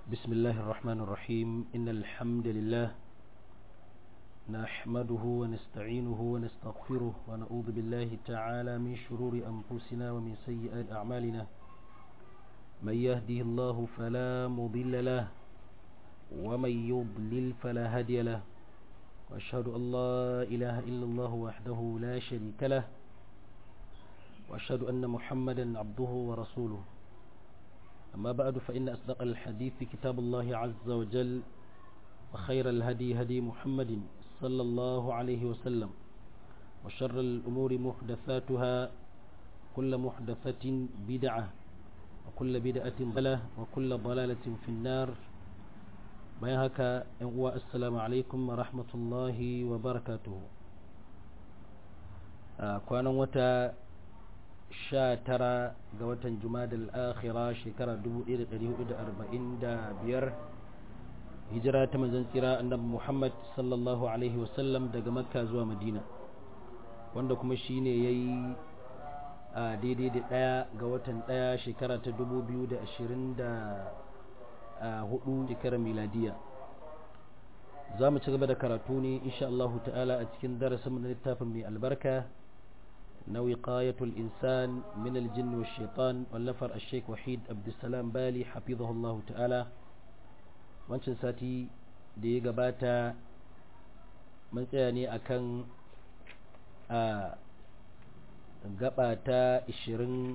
بسم الله الرحمن الرحيم إن الحمد لله نحمده ونستعينه ونستغفره ونعوذ بالله تعالى من شرور أنفسنا ومن سيئات أعمالنا من يهده الله فلا مضل له ومن يضلل فلا هادي له وأشهد أن لا إله إلا الله وحده لا شريك له وأشهد أن محمدا عبده ورسوله أما بعد فإن أصدق الحديث كتاب الله عز وجل وخير الهدي هدي محمد صلى الله عليه وسلم وشر الأمور محدثاتها كل محدثة بدعة وكل بدعة ضلالة وكل ضلالة في النار بيهك السلام عليكم ورحمة الله وبركاته كان وتا sha tara ga watan jumadal akhira shekara 1445 hijira ta manzon tsira annabi muhammad sallallahu alaihi wasallam daga makka zuwa madina wanda kuma shine yayi a daidai da daya ga watan daya shekara ta 2024 shekarar miladiya za mu ci gaba da karatu ne insha Allah ta'ala a cikin darasin na littafin mai albarka na wiqayatul insan min aljinn wa shaitan wallafar al-sheikh wahid abdulsalam bali hafizahullah ta'ala wancan sati da ya gabata mun tsaya ne akan a gaba ta 25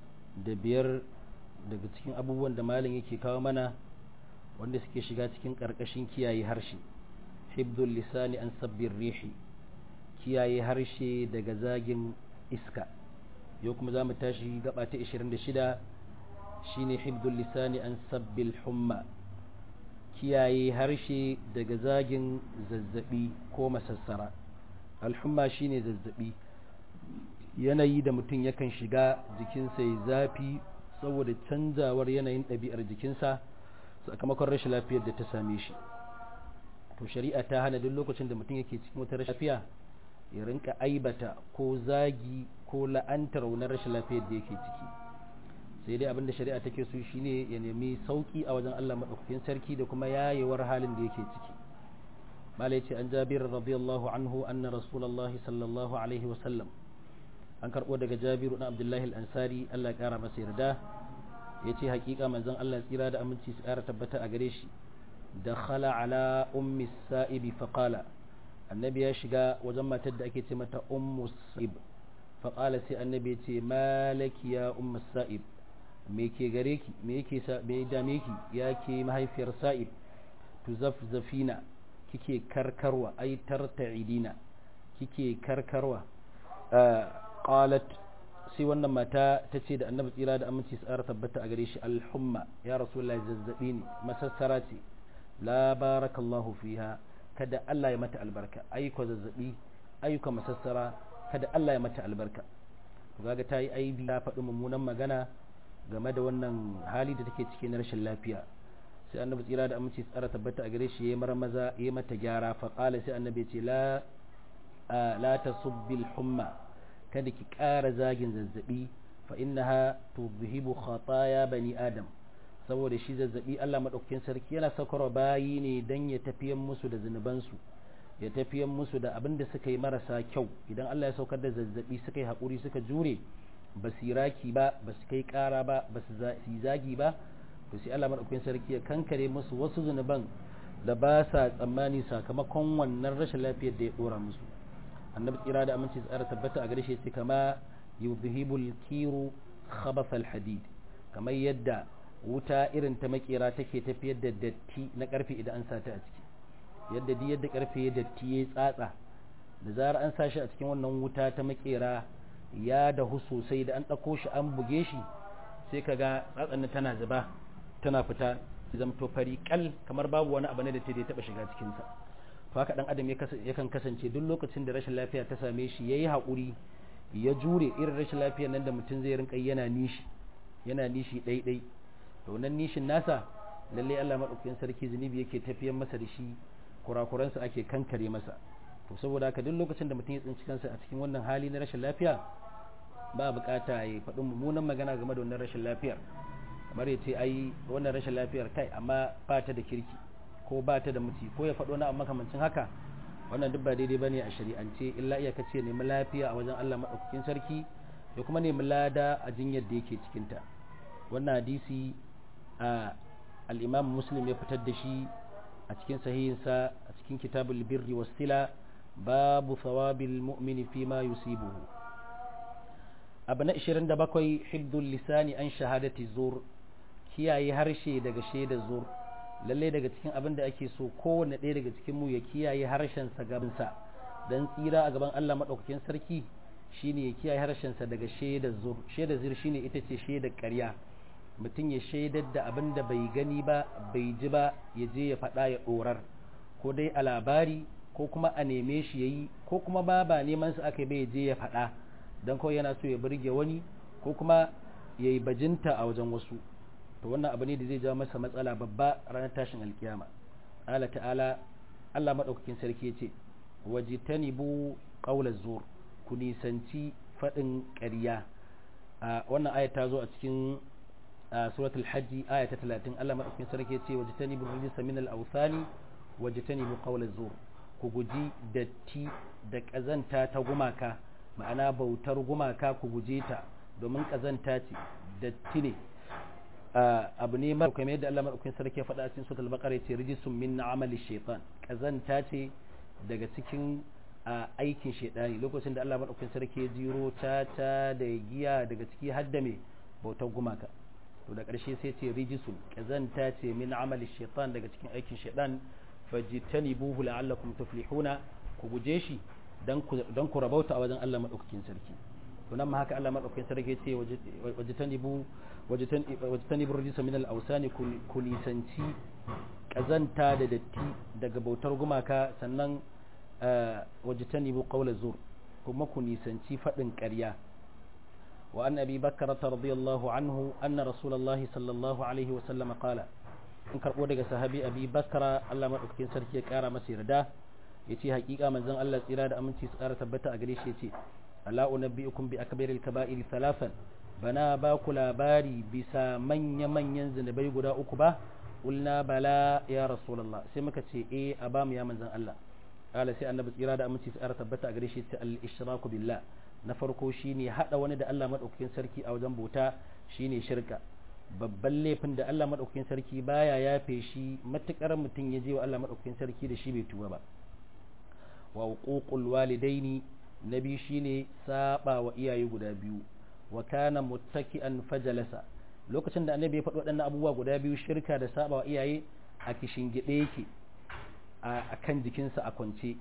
daga cikin abubuwan da malin yake kawo mana wanda suke shiga cikin ƙarƙashin kiyaye harshe hibdul lisani an sabbin rihi kiyaye harshe daga zagin iska yau kuma za mu tashi gaba ta 26 shine hibdul lisani an sabbil humma kiyaye harshe daga zagin zazzabi ko masassara alhumma shine zazzabi yanayi da mutum yakan shiga jikinsa ya zafi saboda canzawar yanayin ɗabi'ar jikinsa sakamakon rashin lafiyar da ta same shi to shari'a ta hana duk lokacin da mutum yake cikin wata rashin lafiya ya rinka aibata ko zagi ko la'antar wani rashin lafiyar da yake ciki sai dai abinda shari'a take so shine ya nemi sauki a wajen Allah madaukakin sarki da kuma yayewar halin da yake ciki malai ce an jabir radiyallahu anhu anna rasulullahi sallallahu alaihi wa sallam an karbo daga jabiru na abdullahi al-ansari Allah ya kara masa yarda yace hakika manzon Allah tsira da aminci su kara tabbata a gare shi dakhala ala ummi sa'ibi faqala annabi ya shiga wajen matar da ake ce mata ummu sa'ib faƙala sai annabi ya ce malaki ya ummu sa'ib me ke gare ki me yake sa me dame ki ya ke mahaifiyar sa'ib tuzafzafina kike karkarwa ai tarta'idina kike karkarwa qalat sai wannan mata ta ce da annabi tsira da aminci tsara tabbata a gare shi alhumma ya rasulullahi zazzabi ne masassara ce la barakallahu fiha kada Allah ya mata albarka ayyuka zazzabi ayyuka masassara kada Allah ya mata albarka to kaga ta yi aibi ta faɗi mummunan magana game da wannan hali da take cikin rashin lafiya sai annabi tsira da aminci tsara tabbata a gare shi yayi marmaza yayi mata gyara fa qala sai annabi ce la la tasubbil humma kada ki ƙara zagin zazzabi fa innaha tudhibu khataya bani adam saboda shi zazzabi Allah maɗaukakin sarki yana saukarwa bayi ne don ya tafiyan musu da zunubansu ya tafiyan musu da abin da suka yi marasa kyau idan Allah ya saukar da zazzabi suka yi haƙuri suka jure ba su raki ba ba su kai ƙara ba ba su zagi ba to sai Allah maɗaukakin sarki ya kankare musu wasu zunuban da ba sa tsammani sakamakon wannan rashin lafiyar da ya ɗora musu annabi tsira da aminci tsara tabbata a gare shi sai kama yuzhibul kiru khabath al hadid kamar yadda wuta irin ta makera take tafiyar da datti na karfe idan an sata a ciki yadda di yadda karfe ya datti ya tsatsa da zarar an sa shi a cikin wannan wuta ta makera ya dahu sosai da an ɗauko shi an buge shi sai kaga tsatsan tana zuba tana fita zamto fari kal kamar babu wani abu ne da ta taɓa shiga cikinsa to haka dan adam yakan kasance duk lokacin da rashin lafiya ta same shi yayi haƙuri ya jure irin rashin lafiyar nan da mutum zai rinka yana nishi yana nishi ɗaiɗai to nan nishin nasa lalle Allah madaukakin sarki zunubi yake tafiyar masa da shi kurakuransa ake kankare masa to saboda haka duk lokacin da mutum ya tsinci kansa a cikin wannan hali na rashin lafiya ba bukata ya faɗi mummunan magana game da wannan rashin lafiyar kamar ya ce ai wannan rashin lafiyar kai amma ba ta da kirki ko ba ta da muti ko ya faɗo na makamancin haka wannan duk ba daidai bane a shari'ance illa iyaka ce nemi lafiya a wajen Allah madaukakin sarki da kuma nemi lada a jinyar da yake cikin ta wannan hadisi a al-Imam Muslim ya fitar da shi a cikin sahihinsa a cikin kitabul birri was sila babu thawabil mu'mini fi ma yusibuhu abu na 27 hibdul lisani an shahadati zur kiyaye harshe daga shaida zur lalle daga cikin abin da ake so kowanne ɗaya daga cikin mu ya kiyaye harshen sa gabansa dan tsira a gaban Allah madaukakin sarki shine ya kiyaye harshen sa daga shaida zur shaida zur shine ita ce shaidar ƙarya mutum ya shaidar da abin da bai gani ba bai ji ba ya je ya faɗa ya ɗorar ko dai a labari ko kuma a neme shi ya yi ko kuma ba ba neman su aka bai je ya faɗa don kawai yana so ya burge wani ko kuma ya yi bajinta a wajen wasu to wannan abu ne da zai jawo masa matsala babba ranar tashin alkiyama ala ta'ala Allah maɗaukakin sarki ya ce wajitanibu qawla zur ku nisanci faɗin ƙarya wannan aya ta zo a cikin suratul hajji aya ta 30 Allah maɗaukakin sarki ya ce wajitanibu rijsa min al-awthani wajitanibu qawla zur ku guji datti da ƙazanta ta gumaka ma'ana bautar gumaka ku guje ta domin ƙazanta ce datti ne abu ne mara kamar yadda Allah maɗaukakin sarki ya faɗa a cikin suratul baqara ya ce rijisun min amali shaitan ƙazanta ce daga cikin aikin shaidani lokacin da Allah maɗaukakin sarki ya jiro ta ta da giya daga ciki har da me bautar gumaka to da ƙarshe sai ce rijisun ƙazanta ce min amali shaitan daga cikin aikin shaitan fajtanibuhu la'allakum tuflihuna ku guje shi dan ku rabauta a wajen Allah madaukakin sarki to nan ma haka Allah madaukakin sarki yace wajtanibu wajtanibu rijsa min al-awsani ku nisanci kazanta da datti daga bautar gumaka sannan wajtanibu qawla zur kuma ku nisanci fadin ƙarya wa an abi bakr radiyallahu anhu anna rasulullahi sallallahu alaihi wa sallam qala in karɓo daga sahabi abi bakara Allah maɗaukakin sarki ya ƙara masa yarda ya ce haƙiƙa manzon Allah tsira da aminci su ƙara tabbata a gare shi ya ce ala unabbi'ukum bi akbaril kaba'iri thalathan bana ba ku labari bisa manya manyan zinubai guda uku ba ulna bala ya rasulullah sai muka ce eh a ba mu ya manzon Allah kala sai annabi tsira da aminci su ƙara tabbata a gare shi ya ce al ishraku billah na farko shine hada wani da Allah maɗaukakin sarki a wajen bauta shine shirka babban laifin da Allah maɗaukakin sarki baya yafe shi matuƙar mutum ya je wa Allah maɗaukakin sarki da shi bai tuba ba wa uququl walidaini nabi shine saba wa iyaye guda biyu wa kana muttaki'an fajalasa lokacin da annabi ya faɗi waɗannan abubuwa guda biyu shirka da saba wa iyaye a kishin gide yake a kan jikinsa a kwance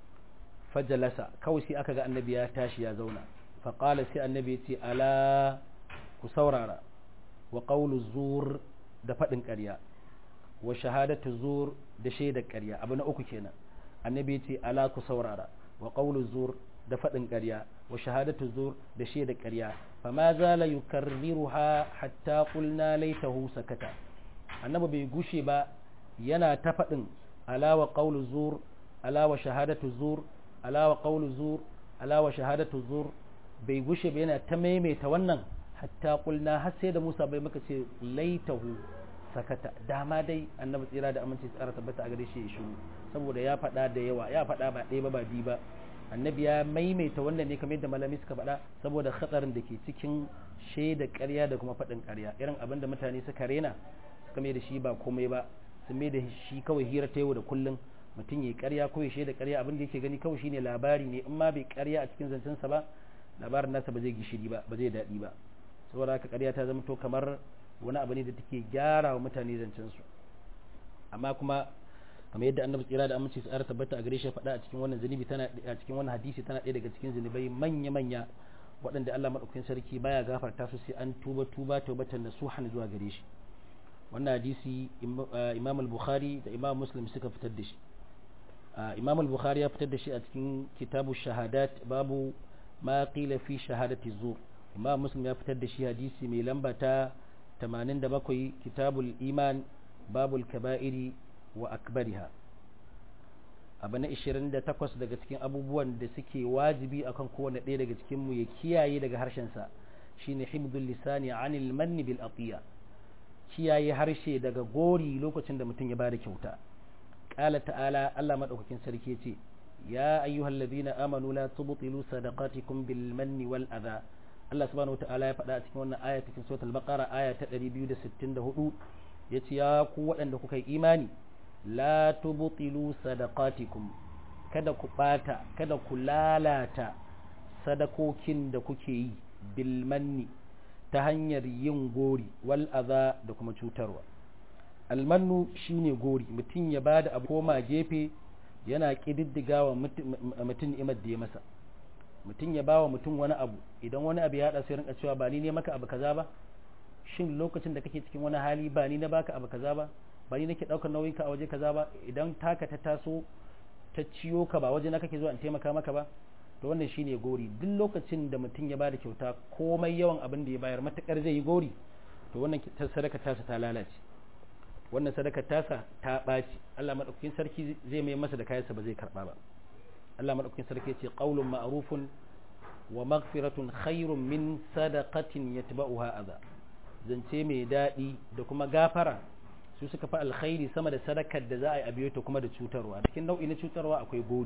fajalasa kawai sai aka ga annabi ya tashi ya zauna faqala sai annabi ya ce ala ku saurara wa ƙaulu zur da faɗin ƙarya wa shahadatu zur da shaidar ƙarya abu na uku kenan annabi ce ala ku saurara wa ƙaulu zur da faɗin ƙarya wa shahadatu zur da shaidar ƙarya fama zala yukarriruha hatta qulna laitahu sakata annabi bai gushe ba yana ta faɗin ala wa ƙaulu zur ala wa shahadatu zur ala wa ƙaulu zur ala wa shahadatu zur bai gushe ba yana ta maimaita wannan hatta kulna har sai da Musa bai maka ce laitahu sakata dama dai annabi tsira da aminci tsara tabbata a gare shi ya shiru saboda ya faɗa da yawa ya faɗa ba ɗaya ba ba biyu ba annabi ya maimaita wannan ne kamar yadda malami suka faɗa saboda hatsarin da ke cikin shaida ƙarya da kuma faɗin ƙarya irin abin da mutane suka rena suka mai da shi ba komai ba sun mai da shi kawai hira ta yau da kullum mutum ya ƙarya ko ya shaida ƙarya abin da yake gani kawai shine labari ne in ma bai ƙarya a cikin zancensa ba labarin nasa ba zai gishiri ba ba zai daɗi ba saboda haka ƙarya ta zama to kamar wani abu ne da take gyara wa mutane zancen su amma kuma kamar yadda annabi tsira da aminci tsara tabbata a gare shi faɗa a cikin wannan zunubi tana a cikin wannan hadisi tana ɗaya daga cikin zunubai manya manya waɗanda Allah madaukakin sarki baya gafarta su sai an tuba tuba taubatan nasuhan zuwa gare shi wannan hadisi Imam al-Bukhari da Imam Muslim suka fitar da shi Imam al-Bukhari ya fitar da shi a cikin kitabu shahadat babu ma qila fi shahadati zur imam muslim ya fitar da shi hadisi mai lamba ta 87 kitabul iman babul kaba'iri wa akbariha abu na 28 daga cikin abubuwan da suke wajibi akan kowane ɗaya daga cikin mu ya kiyaye daga harshensa shine hibdul lisani anil manni bil atiya kiyaye harshe daga gori lokacin da mutum ya bada kyauta qala ta'ala Allah madaukakin sarki ce ya ayyuhal ladina amanu la tubtilu sadaqatikum bil manni wal adha Allah subhanahu wata'ala ya faɗa a cikin wannan aya cikin suratul baqara aya ta 264 yace ya ku waɗanda kuka yi imani la tubtilu sadaqatikum kada ku bata kada ku lalata sadakokin da kuke yi bil manni ta hanyar yin gori wal adha da kuma cutarwa almannu shine gori mutum ya bada abu koma gefe yana kididdiga wa mutum ni'imar da ya masa mutum ya bawa mutum wani abu idan wani abu ya hada sai rinka cewa ba ni ne maka abu kaza ba shin lokacin da kake cikin wani hali ba ni na baka abu kaza ba ba ni nake daukar nauyin ka a waje kaza ba idan taka ta taso ta ciyo ka ba waje na kake zuwa in taimaka maka ba to wannan shine gori duk lokacin da mutum ya bada kyauta komai yawan abin da ya bayar matakar zai yi gori to wannan sadaka tasa ta lalace wannan sadaka tasa ta ɓaci Allah madaukakin sarki zai mai masa da kayansa ba zai karba ba Allah madaukakin sarki ya ce qaulun ma'rufun wa maghfiratun khairun min sadaqatin yatba'uha adha zance mai daɗi da kuma gafara su suka fi alkhairi sama da sadakar da za a yi abiyo ta kuma da cutarwa cikin nau'i na cutarwa akwai gori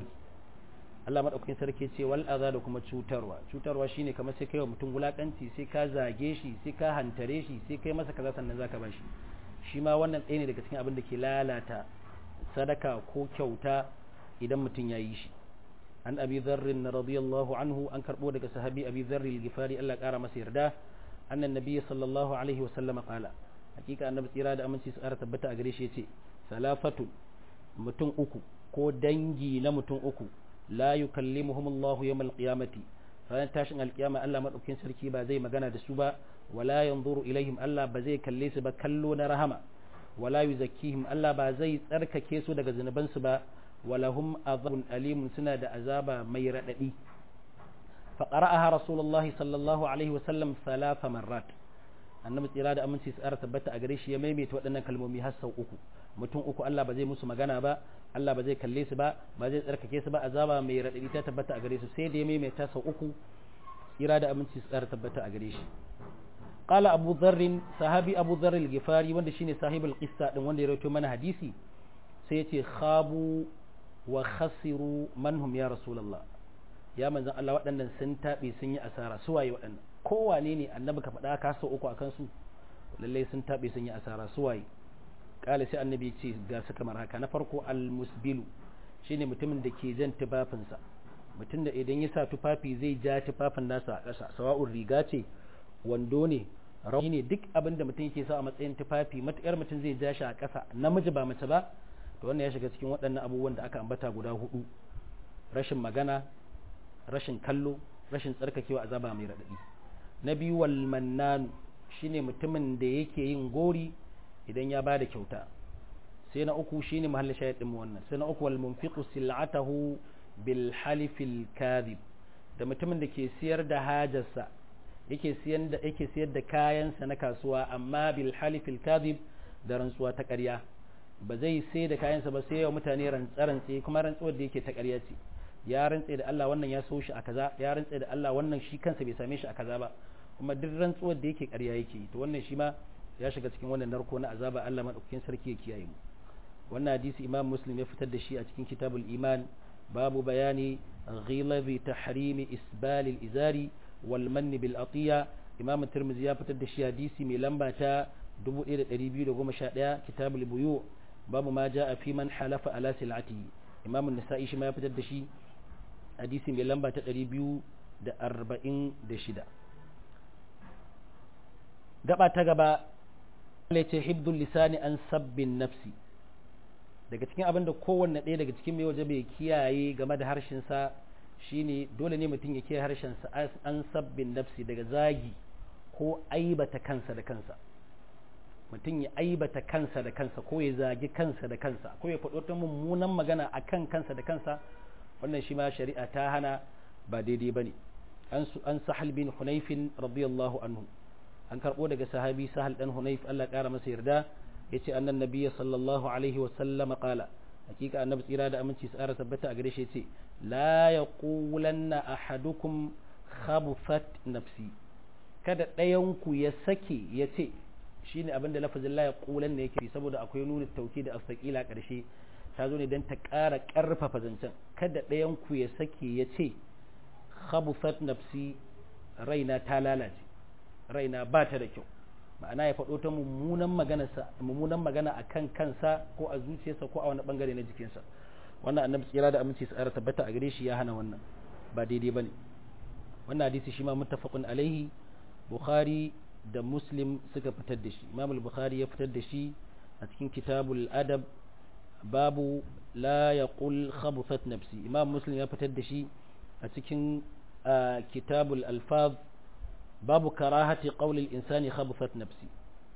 Allah madaukakin sarki ce wal adha da kuma cutarwa cutarwa shine kamar sai kai wa mutum wulakanci sai ka zage shi sai ka hantare shi sai kai masa kaza sannan zaka bashi shi ma wannan ɗaya ne daga cikin abin da ke lalata sadaka ko kyauta idan mutum ya yi shi an abi zarrin radiyallahu anhu an karɓo daga sahabi abi zarri al-gifari Allah ƙara masa yarda annan nabiyyi sallallahu alaihi wa sallama qala hakika annabi tsira da aminci su ƙara tabbata a gare shi yace salafatu mutum uku ko dangi na mutum uku la yukallimuhumullahu yawmal qiyamati ranar tashin alkiyama Allah madaukakin sarki ba zai magana da su ba wala yanzuru ilaihim Allah ba zai kalle su ba kallo na rahama wala yuzakkihim Allah ba zai tsarkake su daga zunubansu ba walahum azabun alimun suna da azaba mai radadi fa qara'aha rasulullahi sallallahu alaihi wa sallam thalatha marrat annabi tsira da aminci su ara tabbata a gare shi ya maimaita waɗannan kalmomi har sau uku mutum uku Allah ba zai musu magana ba Allah ba zai kalle su ba ba zai tsarkake su ba azaba mai radadi ta tabbata a gare su sai da ya maimaita sau uku tsira da aminci su ara tabbata a gare shi qala abu dharr sahabi abu dharr al-ghifari wanda shine sahibul qissa din wanda ya rawaito mana hadisi sai yace khabu wa khasiru man hum ya rasulullah ya manzon Allah waɗannan sun tabe sun yi asara su waye waɗannan kowane ne annabi ka faɗa ka sau uku akan su lallai sun tabe sun yi asara su waye kala sai annabi ce ga su kamar haka na farko al-musbilu shine mutumin da ke jan tufafinsa mutum da idan ya sa tufafi zai ja tufafin nasa a ƙasa sawa'un riga ce wando ne rauni ne duk abin da mutum yake sa a matsayin tufafi matukar mutum zai ja shi a ƙasa namiji ba mace ba to wannan ya shiga cikin waɗannan abubuwan da aka ambata guda hudu rashin magana rashin kallo rashin tsarkakewa azaba mai raɗaɗi na biyu wal mannanu shine mutumin da yake yin gori idan ya bada kyauta sai na uku shine mahallin shahid din wannan sai na uku wal munfiqu sil'atahu bil halifil kadhib da mutumin da ke siyar da hajarsa yake siyar da yake siyar da kayansa na kasuwa amma bil halifil kadhib da rantsuwa ta ƙarya ba zai sai da kayansa ba sai ya mutane rantsarantse kuma rantsuwar da yake ta ƙarya ce ya rantse da Allah wannan ya so shi a kaza ya rantse da Allah wannan shi kansa bai same shi a kaza ba kuma duk rantsuwar da yake ƙarya yake to wannan shi ma ya shiga cikin wannan narko na azaba Allah madaukakin sarki ya kiyaye mu wannan hadisi Imam Muslim ya fitar da shi a cikin Kitabul Iman babu bayani ghilabi tahrimi isbal al-izari wal mann bil atiya Imam Tirmidhi ya fitar da shi hadisi mai lamba ta 1211 Kitabul Buyu babu ma jaa fi man halafa ala silati Imam An-Nasa'i shi ma ya fitar da shi hadisi mai lamba ta 246 gaba ta gaba ce hibdul lisani an sabbin nafsi daga cikin abin da kowanne ɗaya daga cikin mai waje bai kiyaye game da harshensa shine dole ne mutum ya kiyaye harshensa an sabbin nafsi daga zagi ko aibata kansa da kansa mutum ya aibata kansa da kansa ko ya zagi kansa da kansa ko ya faɗo ta mummunan magana a kan kansa da kansa wannan shi ma shari'a ta hana ba daidai ba ne an sahal bin hunaifin radiyallahu anhu an karɓo daga sahabi sahal ɗan hunayf Allah ƙara masa yarda ya ce annan nabiya sallallahu alaihi wa sallama ƙala hakika annabi tsira da aminci tsara tabbata a gare shi ce la ya ƙulanna ahadukum khabufat nafsi kada ɗayanku ya sake ya ce shine abin da lafazin la yaqulan ne yake saboda akwai nuna tauki da astaqila karshe ta zo ne dan ta ƙara ƙarfafa zancen kada ɗayan ku ya sake ya ce khabuthat nafsi raina ta lalace raina ba ta da kyau ma'ana ya faɗo ta mummunan magana mummunan magana akan kansa ko a zuciyarsa ko a wani bangare na jikinsa wannan annabi tsira da aminci tsara tabbata a gare shi ya hana wannan ba daidai bane wannan hadisi shi ma muttafaqun alaihi bukhari da muslim suka fitar da shi imam al-bukhari ya fitar da shi a cikin kitabul adab babu la yaqul khabuthat nafsi imam muslim ya fitar da shi a cikin kitabul alfaz babu karahati qawli al-insani khabuthat nafsi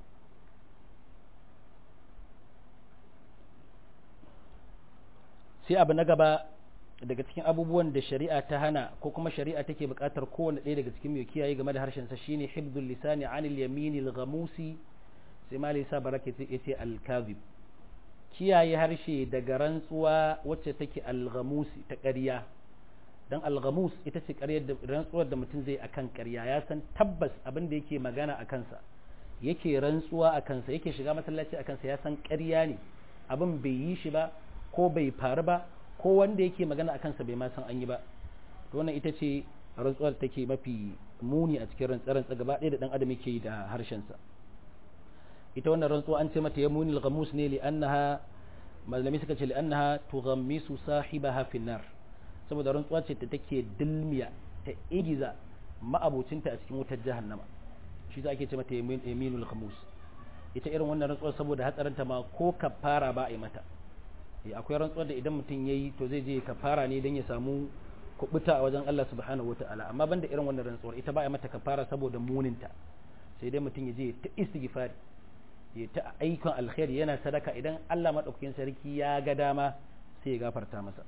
sai abu na gaba daga cikin abubuwan da shari'a ta hana ko kuma shari'a take buƙatar kowane ɗaya daga cikin mai kiyaye game da harshen sa shine hibdul lisani anil yaminil ghamusi sai malai sa baraka yace al kadhib kiyaye harshe daga rantsuwa wacce take al ghamusi ta ƙarya dan al ghamus ita ce ƙaryar da rantsuwar da mutum zai akan ƙarya ya san tabbas abin da yake magana a kansa yake rantsuwa a kansa yake shiga masallaci a kansa ya san ƙarya ne abin bai yi shi ba ko bai faru ba ko wanda yake magana a kansa bai ma san an yi ba to wannan ita ce rantsuwar take mafi muni a cikin rantsarantsa gaba ɗaya da ɗan adam yake yi da harshensa ita wannan rantsuwa an ce mata ya muni al-ghamus ne li'annaha malami suka ce li'annaha tughammisu sahibaha fi nar saboda rantsuwa ce ta take dilmiya ta igiza ma'abocinta a cikin wutar jahannama shi za ake ce mata yaminul ghamus ita irin wannan rantsuwar saboda hatsarinta ma ko kafara ba a yi mata akwai rantsuwar da idan mutum ya yi to zai je kafara ne don ya samu kubuta a wajen Allah subhanahu wa ta'ala amma banda irin wannan rantsuwar ita ba a mata kafara saboda muninta sai dai mutum ya je ta istighfari ya ta aikon alkhairi yana sadaka idan Allah madaukakin sarki ya ga dama sai ya gafarta masa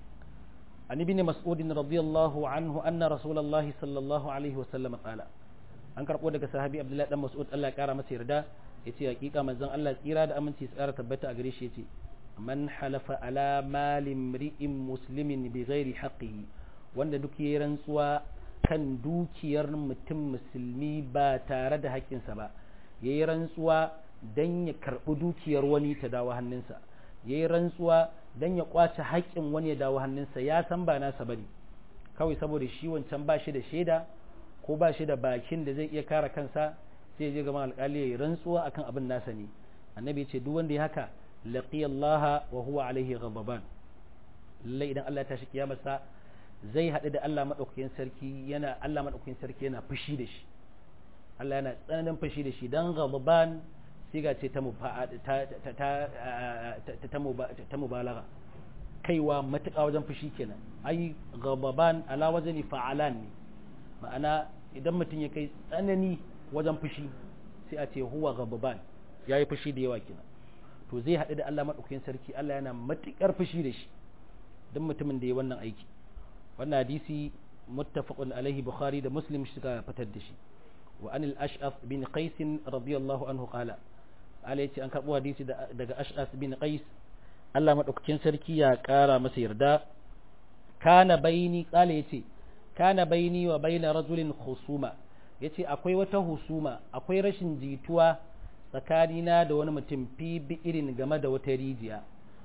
an ibn mas'ud radiyallahu anhu anna rasulullahi sallallahu alaihi wa sallam qala an karbo daga sahabi abdullahi dan mas'ud Allah ya kara masa yarda yace hakika manzon Allah tsira da aminci tsara tabbata a gare shi yace man halafa ala malin ri'in muslimin bi ghairi haqqihi wanda duk yayi rantsuwa kan dukiyar mutum musulmi ba tare da haƙƙinsa ba yayi rantsuwa dan ya karɓi dukiyar wani ta dawo hannunsa yayi rantsuwa dan ya kwace haƙƙin wani ya dawo hannunsa ya san ba nasa bane kawai saboda shi wancan ba shi da shaida ko ba shi da bakin da zai iya kare kansa sai ya je gaban alƙali yayi rantsuwa akan abin nasa ne annabi ya ce duk wanda ya haka laqiya Allah wa huwa alaihi ghadaban lallai idan Allah ya tashi kiyamarsa zai haɗu da Allah madaukakin sarki yana Allah madaukakin sarki yana fushi da shi Allah yana tsananin fushi da shi dan ghadaban siga ce ta ta mubalaga kaiwa matuƙa wajen fushi kenan ai ghadaban ala wajani fa'alan ne ma'ana idan mutum ya kai tsanani wajen fushi sai a ce huwa ghadaban yayi fushi da yawa kenan to zai haɗu da Allah maɗaukakin sarki Allah yana matuƙar fushi da shi don mutumin da ya wannan aiki wannan hadisi muttafaqun alaihi bukhari da muslim suka fitar da shi wa anil ash'af bin qais radiyallahu anhu qala ala yace an karbo hadisi daga ash'af bin qais Allah maɗaukakin sarki ya ƙara masa yarda kana baini qala yace kana baini wa baina rajulin khusuma yace akwai wata husuma akwai rashin jituwa tsakanina da wani mutum fi irin game da wata rijiya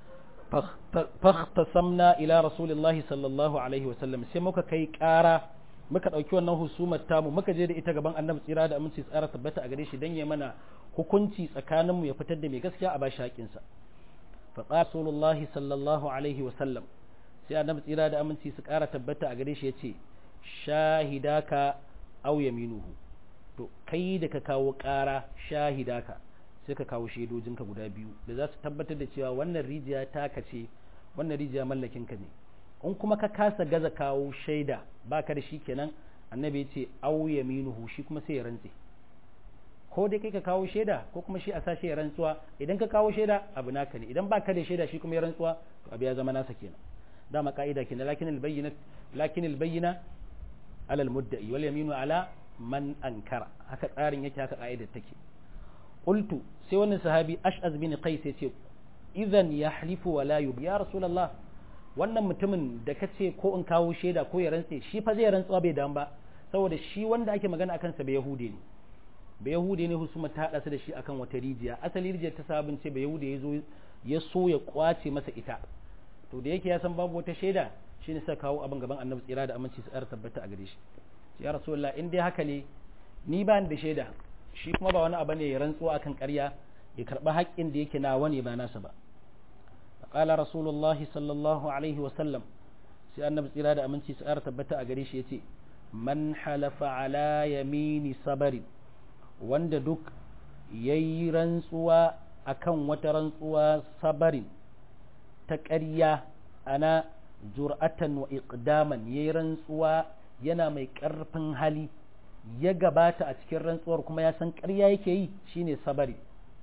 fahtasamna ila rasulillahi sallallahu alaihi wasallam sai muka kai ƙara muka ɗauki wannan husumar tamu muka je da ita gaban annabi tsira da aminci tsara tabbata a gare shi dan ya mana hukunci tsakaninmu ya fitar da mai gaskiya a bashi haƙinsa faƙa rasulullahi sallallahu alaihi wasallam sai annabi tsira da aminci su ƙara tabbata a gare shi ya ce shahidaka au yaminuhu to kai da ka kawo ƙara shahida ka sai ka kawo shaidojinka guda biyu da za su tabbatar da cewa wannan rijiya taka ce wannan rijiya mallakinka ne in kuma ka kasa gaza kawo shaida baka da shi kenan annabi ya ce au yaminuhu shi kuma sai ya rantse ko dai kai ka kawo shaida ko kuma shi a sashe ya rantsuwa idan ka kawo shaida abu naka ne idan baka da shaida shi kuma ya rantsuwa to abu ya zama nasa kenan dama ka'ida kenan lakin albayyina lakin albayyina ala almudda'i wal yaminu ala man ankara haka tsarin yake haka ka'idar take qultu sai wannan sahabi ash'az bin qais yace idan yahlifu wa la yub ya rasulullah wannan mutumin da kace ko in kawo shaida ko ya rantse shi fa zai rantsuwa bai dan ba saboda shi wanda ake magana akan sa bai yahudi ne ba yahudi ne husuma ta hada su da shi akan wata rijiya asali rijiyar ta sabon ce ba yahudi ya zo ya so ya kwace masa ita to da yake ya san babu wata shaida shine sai kawo abin gaban annabi tsira da aminci su tsara tabbata a gare shi ya rasulullah in dai haka ne ni ba ni da shaida shi kuma ba wani abu ne ya rantsuwa akan ƙarya ya karɓi haƙƙin da yake nawa ne ba nasa ba qala rasulullah sallallahu alaihi wa sallam sai annabi tsira da aminci su tsara tabbata a gare shi yace man halafa ala yamini sabari wanda duk yayi rantsuwa akan wata rantsuwa sabarin ta ƙarya ana jur'atan wa iqdaman yayi rantsuwa yana mai ƙarfin hali ya gabata a cikin rantsuwar kuma ya san ƙarya yake yi shine sabari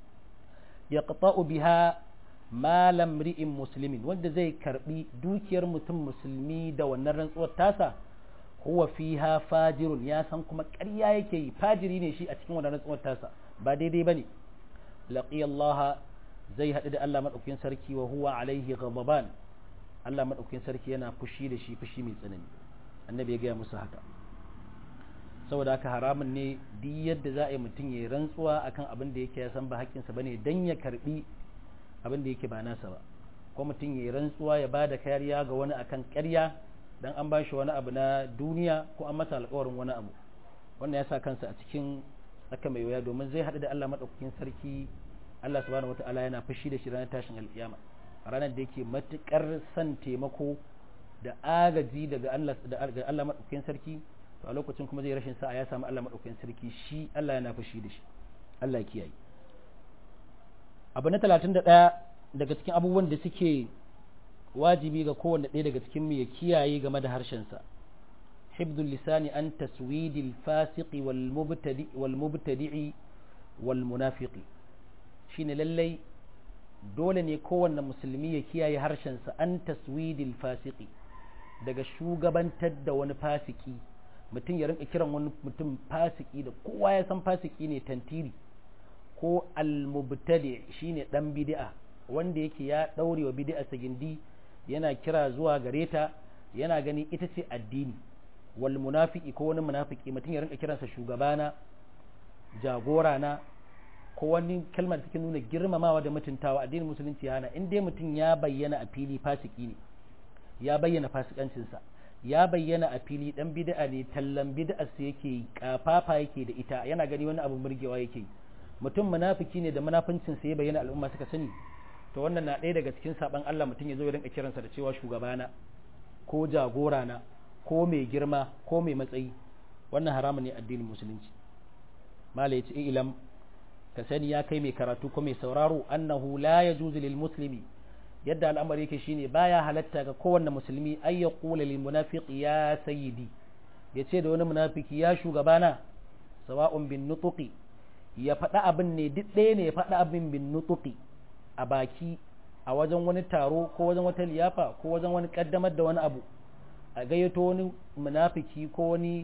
yaqta'u biha malam ri'in muslimin wanda zai karbi dukiyar mutum musulmi da wannan rantsuwar tasa huwa fiha fajirun ya san kuma ƙarya yake yi fajiri ne shi a cikin wannan rantsuwar tasa ba daidai bane laqiya Allah zai haɗu da Allah madaukakin sarki wa huwa alaihi ghadaban Allah madaukakin sarki yana fushi da shi fushi mai tsanani annabi ya gaya musu haka saboda haka haramun ne duk yadda za a yi mutum ya rantsuwa akan abin da yake ya san ba haƙƙinsa bane dan ya karbi abin da yake ba nasa ba ko mutum ya rantsuwa ya bada kariya ga wani akan ƙarya dan an bashi wani abu na duniya ko an masa alƙawarin wani abu wannan ya sa kansa a cikin tsaka mai wuya domin zai haɗu da Allah madaukakin sarki Allah subhanahu wataala yana fushi da shi ranar tashin alƙiyama ranar da yake matukar son taimako da agaji daga Allah daga Allah madaukakin sarki to a lokacin kuma zai rashin sa'a ya samu Allah madaukakin sarki shi Allah yana fushi da shi Allah ya kiyaye abu na 31 daga cikin abubuwan da suke wajibi ga kowanne ɗaya daga cikin mu ya kiyaye game da harshen sa hibdul lisani an taswidil fasiqi wal mubtadi wal mubtadi'i wal munafiqi shine lallai dole ne kowanne musulmi ya kiyaye harshensa an taswidil fasiki daga shugabantar da wani fasiki mutum ya rinka kiran wani mutum fasiki da kowa ya san fasiki ne tantiri ko almubtadi shine dan bid'a wanda yake ya daure wa bid'a gindi yana kira zuwa gare ta yana gani ita ce addini wal munafiki ko wani munafiki mutum ya rinka kiransa shugabana jagorana ko wani kalmar da take nuna girmamawa da mutuntawa addinin musulunci ya hana in dai mutum ya bayyana a fili fasiki ne ya bayyana fasikancinsa ya bayyana a fili dan bid'a ne tallan bid'a sa yake kafafa yake da ita yana gani wani abu murgewa yake mutum munafiki ne da munafincin sa ya bayyana al'umma suka sani to wannan na ɗaya daga cikin saban Allah mutum ya zo ya rinka kiransa da cewa shugabana ko jagorana ko mai girma ko mai matsayi wannan haramun ne addinin musulunci mala ya ce ilam ka sani ya kai mai karatu ko mai sauraro annahu la yajuzu lil muslimi yadda al'amari yake shine baya halatta ga kowanne musulmi ay yaqula lil munafiqi ya sayyidi yace da wani munafiki ya shugabana sawa'un bin nutuqi ya faɗa abin ne duk ɗaya ne ya faɗa abin bin nutuqi a baki a wajen wani taro ko wajen wata liyafa ko wajen wani kaddamar da wani abu a gayyato wani munafiki ko wani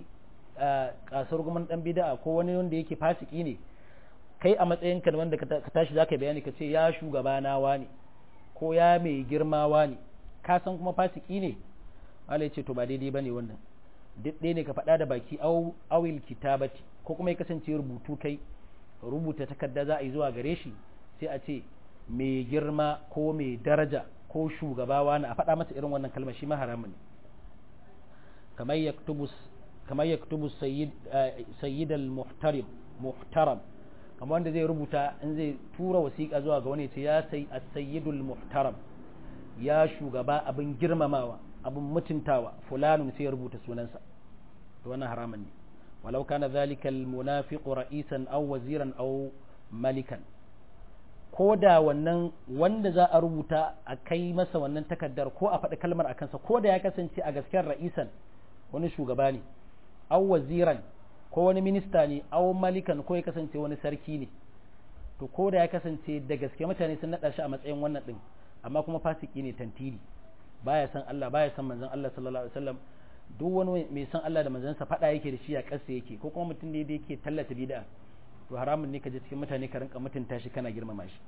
kasar guman dan bid'a ko wani wanda yake fasiki ne kai a matsayinka da wanda ka tashi za ka bayani ka ce ya shugabana ne ko ya mai girma ne ka san kuma fasiki ne Allah ce to ba daidai bane wannan duk ɗaya ne ka faɗa da baki awil kitabati ko kuma ya kasance rubutu kai rubuta takarda za a yi zuwa gare shi sai a ce mai girma ko mai daraja ko shugaba wani a faɗa masa irin wannan kalmar shi ma haramun ne kamar yaktubu kamar yaktubu sayyid al-muhtaram muhtaram kamar wanda zai rubuta in zai tura wasiƙa zuwa ga wani ce ya sai as-sayyidul muhtaram ya shugaba abin girmamawa abin mutuntawa fulanun sai ya rubuta sunansa to wannan haramun ne walau kana zalika al-munafiqu ra'isan aw waziran aw malikan ko da wannan wanda za a rubuta a kai masa wannan takaddar ko a faɗi kalmar a kansa ko da ya kasance a gasken ra'isan wani shugaba ne aw waziran ko wani minista ne aw malikan ko ya kasance wani sarki ne to ko da ya kasance da gaske mutane sun naɗa shi a matsayin wannan ɗin amma kuma fasiki ne tantiri baya san Allah baya san manzon Allah sallallahu alaihi wasallam duk wani mai san Allah da manzansa faɗa yake da shi a ƙasa yake ko kuma mutum ne da yake tallata bid'a to haramun ne ka je cikin mutane ka rinka mutunta shi kana girmama shi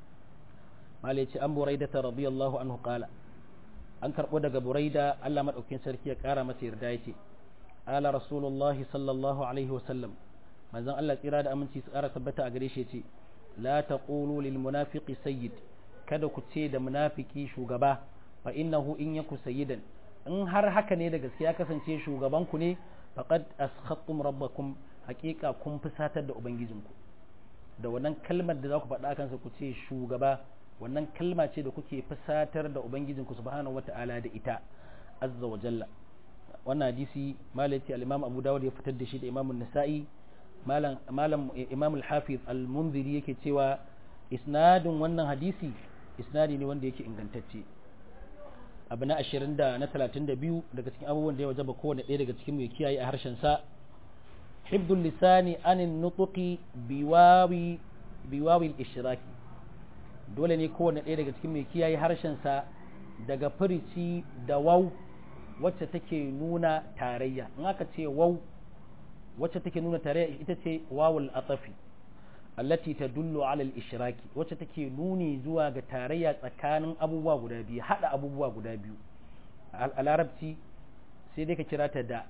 malai ce an buraida ta radiyallahu anhu qala an karbo daga buraida Allah madaukakin sarki ya kara masa yarda yace ala rasulullahi sallallahu alaihi wasallam manzon Allah tsira da aminci su ƙara tabbata a gare shi ce la taqulu lil munafiqi sayyid kada ku ce da munafiki shugaba fa innahu in yaku sayyidan in har haka ne da gaskiya kasance shugaban ku ne faqad askhattum rabbakum haqiqa kun fusatar da ubangijinku da wannan kalmar da za ku faɗa kansa ku ce shugaba wannan kalma ce da kuke fusatar da ubangijinku subhanahu wata'ala da ita azza wa jalla wannan hadisi malai al-imam abu dawud ya fitar da shi da imam an-nasa'i malam malam imam al-hafiz al-munziri yake cewa isnadin wannan hadisi isnadi ne wanda yake ingantacce abu na 20 da na 32 daga cikin abubuwan da ya wajaba kowane ɗaya daga cikin mu ya kiyaye a harshen sa hibdul lisani anin nutuqi biwawi biwawi al-ishraki dole ne kowane ɗaya daga cikin mai kiyaye harshen sa daga furici da waw wacce take nuna tarayya in aka ce waw wacce take nuna tarayya ita ce wawul atafi allati tadullu ala al-ishraki wacce take nuni zuwa ga tarayya tsakanin abubuwa guda biyu hada abubuwa guda biyu a larabci sai dai ka kira ta da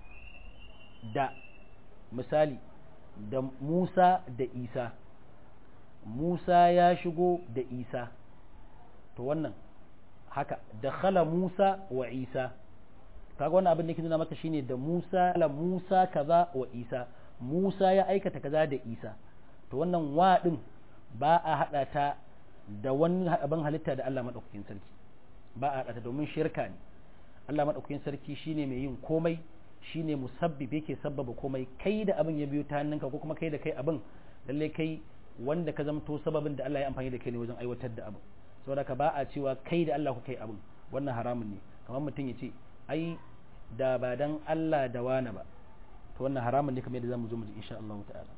da misali da Musa da Isa Musa ya shigo da Isa to wannan haka dakhala Musa wa Isa kaga wannan abin da yake nuna maka shine da Musa la Musa kaza wa Isa Musa ya aikata kaza da Isa to wannan wa din ba a hada ta da wani abin halitta da Allah madaukakin sarki ba a hada ta domin shirka ne Allah madaukakin sarki shine mai yin komai shine musabbib yake sabbaba komai kai da abin ya biyo ta hannunka ko kuma kai da kai abin lalle kai wanda ka zamto sababin da Allah ya amfani da kai ne wajen aiwatar da abin saboda ka ba a cewa kai da Allah ku kai abin wannan haramun ne kamar mutum ya ce ai da ba dan Allah da wani ba to wannan haramun ne kamar yadda zamu zo mu ji insha Allah ta'ala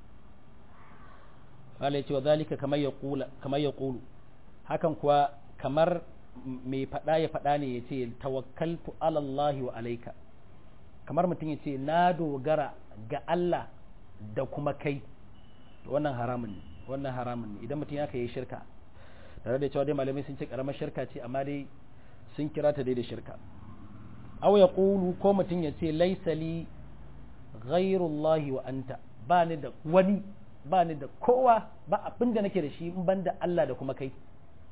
Allah ya ce wa zalika kamar ya kula kamar ya kulu hakan kuwa kamar mai faɗa ya faɗa ne ya ce tawakkaltu ala Allah wa alaika kamar mutum ya ce na dogara ga Allah da kuma kai wannan haramun ne wannan haramun ne idan mutum ya kai shirka tare da cewa dai malamai sun ce karamar shirka ce amma dai sun kira ta dai da shirka aw ya qulu ko mutum ya ce laisa li ghairullahi wa anta ba ni da wani ba ni da kowa ba abin da nake da shi in ban da Allah da kuma kai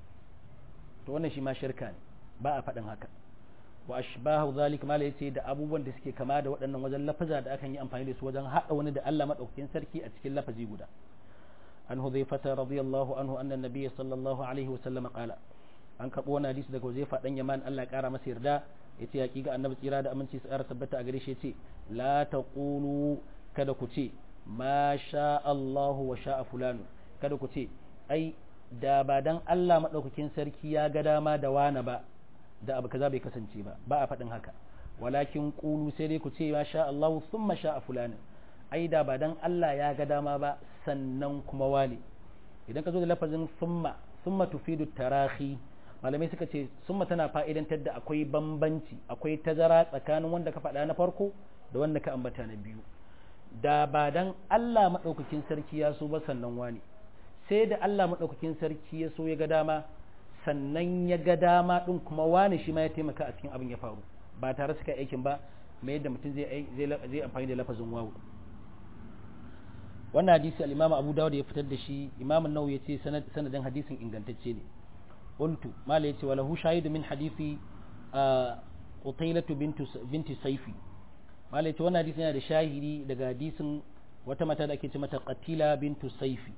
to wannan shi ma shirka ne ba a faɗin haka wa ashbahu zalik mala yace da abubuwan da suke kama da waɗannan wajen lafaza da akan yi amfani da su wajen haɗa wani da Allah madaukakin sarki a cikin lafazi guda an hudhaifata radiyallahu anhu anna nabiyyi sallallahu alaihi wa sallam qala an karɓo wani hadisi daga Huzaifa dan Yaman Allah ya ƙara masa yarda yace hakika annabi tsira da aminci su ƙara tabbata a gare shi yace la taqulu kada ku ce ma sha Allahu wa sha'a fulanu kada ku ce ai da ba dan Allah madaukakin sarki ya ga dama da wani ba da abu kaza bai kasance ba ba a faɗin haka walakin qulu sai dai ku ce ma sha Allahu thumma sha'a fulanu ai da ba dan Allah ya ga dama ba sannan kuma wani idan ka zo da lafazin thumma thumma tufidu tarahi malamai suka ce summa tana fa'idantar da akwai bambanci akwai tazara tsakanin wanda ka faɗa na farko da wanda ka ambata na biyu da ba dan Allah maɗaukakin sarki ya so ba sannan wani sai da Allah maɗaukakin sarki ya so ya ga dama sannan ya ga dama ɗin kuma wani shi ma ya taimaka a cikin abin ya faru ba tare suka aikin ba mai yadda mutum zai zai amfani da lafazin wawu wannan hadisi al-Imam Abu Dawud ya fitar da shi Imam An-Nawawi ya ce sanadin hadisin ingantacce ne qultu mala yace wala hu shahidu min hadisi Qutailatu binti Saifi malai ce wannan hadisin yana da shahidi daga hadisin wata mata da ake ce mata Qatila bintu Saifi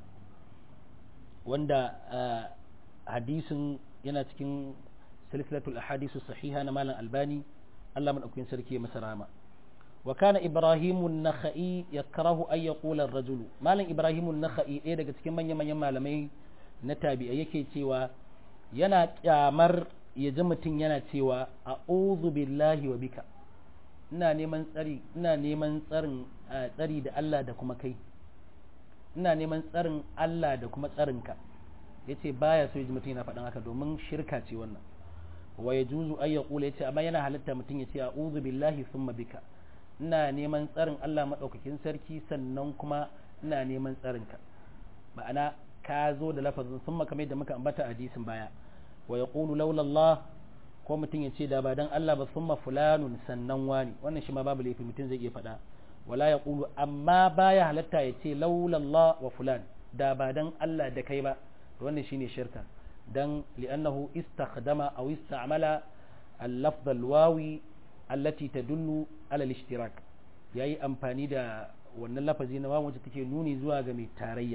wanda hadisin yana cikin silsilatul ahadisu sahiha na malam Albani Allah madaukakin sarki ya masa rama wa kana Ibrahimu an-Nakhai yakrahu an yaqula ar-rajulu malam Ibrahimu an-Nakhai ɗaya daga cikin manyan manyan malamai na tabi'a yake cewa yana kyamar ya ji mutum yana cewa a'udhu billahi wa bika ina neman tsari ina neman tsarin tsari da Allah da kuma kai ina neman tsarin Allah da kuma tsarinka yace baya so ya ji mutum yana faɗin haka domin shirka ce wannan wa yajuzu ay yaqula yace amma yana halatta mutum ya ce a'udhu billahi thumma bika ina neman tsarin Allah madaukakin sarki sannan kuma ina neman tsarinka ma'ana ka zo da lafazin thumma kamar yadda muka ambata a hadisin baya wa yaqulu laula Allah ko mutum ya ce da ba dan Allah ba summa fulanun sannan wani wannan shi ma babu laifi mutum zai iya faɗa wala ya ƙulu amma baya halatta ya ce laulallah wa fulan da ba dan Allah da kai ba wannan shine shirka dan li'annahu istakhdama aw ista'mala al-lafz al-wawi allati tadullu ala al-ishtirak yayi amfani da wannan lafazi na wawu wacce take nuni zuwa ga mai tarayya